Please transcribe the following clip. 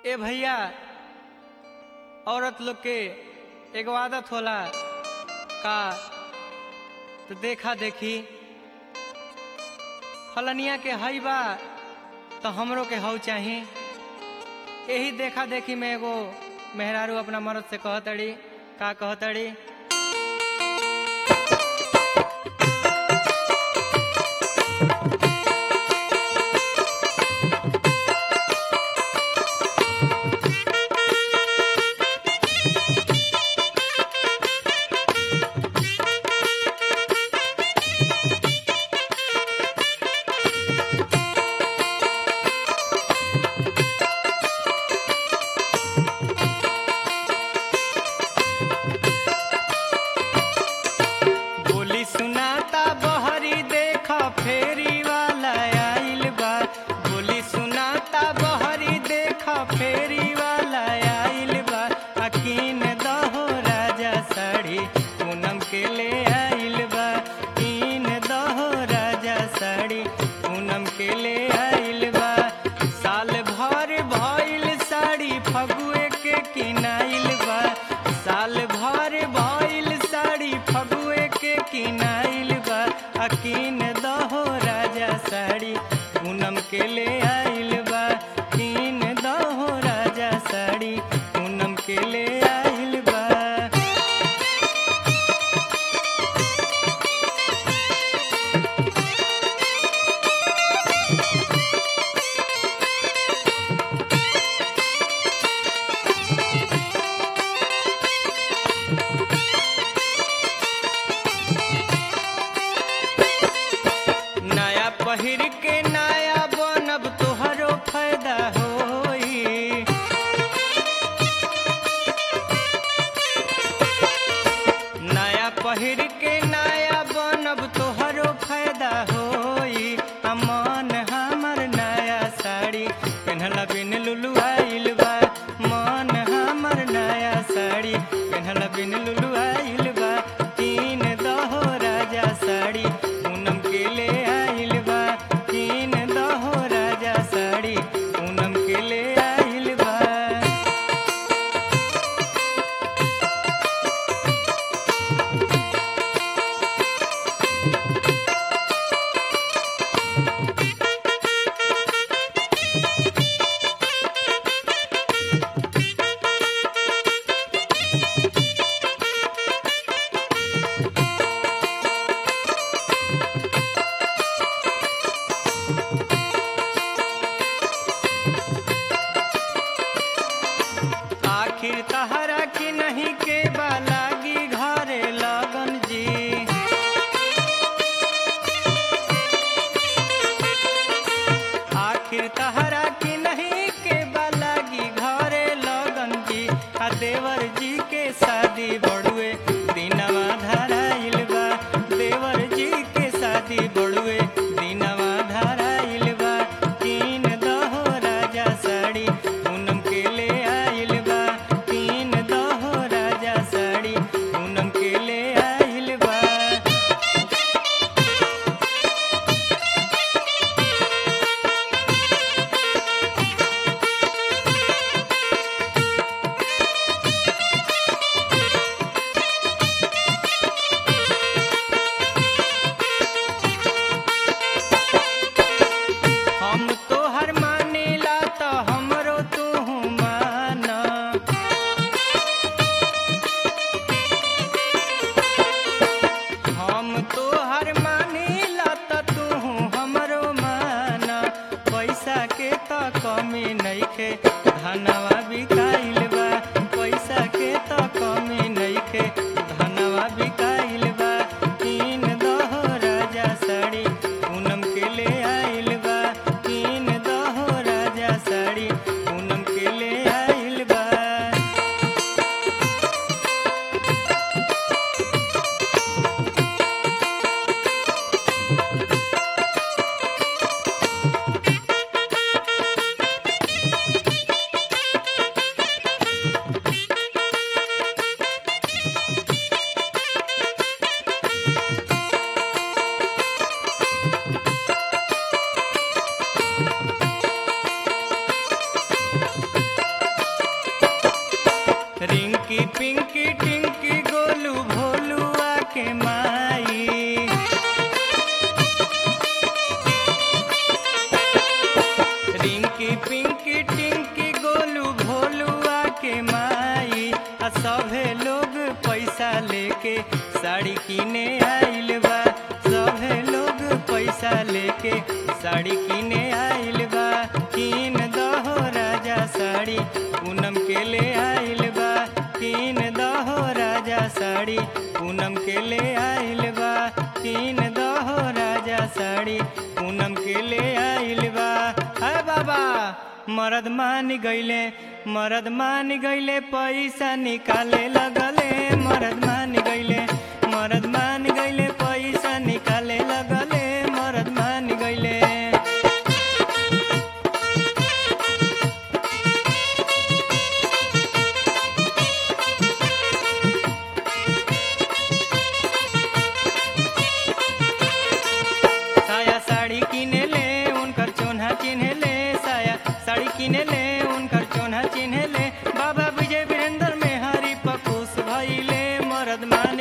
ए भैया औरत लोग के एगो आदत होला का तो देखा देखी फलनिया के हई बा तो हमरो के हऊ चाही यही देखा देखी में एगो मेहरारू अपना मर्द से कहतड़ी का कहतड़ी बोली सुनाता बहरी देख फेरी वाला आइल बा बोली सुनाता बहरी देख फेरी वाला आइल बा अकीन दहो राजा साड़ी पूनम के ले आइल बा कीन दहो राजा साड़ी पूनम के ले आइल बा साल भर भइल साड़ी फगुए के किनाइल बा साल भर भइल साड़ी फगुए के किनाइल बा अकीन दहो राजा साड़ी पूनम के ले आइल बा कीन दहो राजा साड़ी पूनम के ले आइल बा नया पहिर के नया बनब तोहरो फायदा होई नया पहिर के नया बनब तोहरो फायदा होई अमन हमर नया साड़ी पेन्हला बिन लुलु आइल बा मन हमर नया साड़ी पेन्हला बिन लुलु आइल बा तीन दहो राजा साड़ी पूनम के ले आइल बा तीन दहो राजा साड़ी पूनम के ले आइल बा लेके साड़ी किने आइल बा सभे लोग पैसा लेके साड़ी किने आइल बा किन दहो राजा साड़ी पूनम के ले आइल बा किन दहो राजा साड़ी पूनम के ले आइल बा किन दहो राजा साड़ी पूनम के ले आइल बा है बाबा मरद मान गईले मरद मान गईले पैसा निकाले लगले मरद मान गईले मरद मान गईले पैसा निकाले लगले मरद मान गईले साया साड़ी किने ले उनकर चोन्हा चिन्हे ले साया साड़ी किने ले उनकर चोन्हा चिन्हे ले बाबा विजय वीरेंद्र में हरि पकुस भइले मरद मान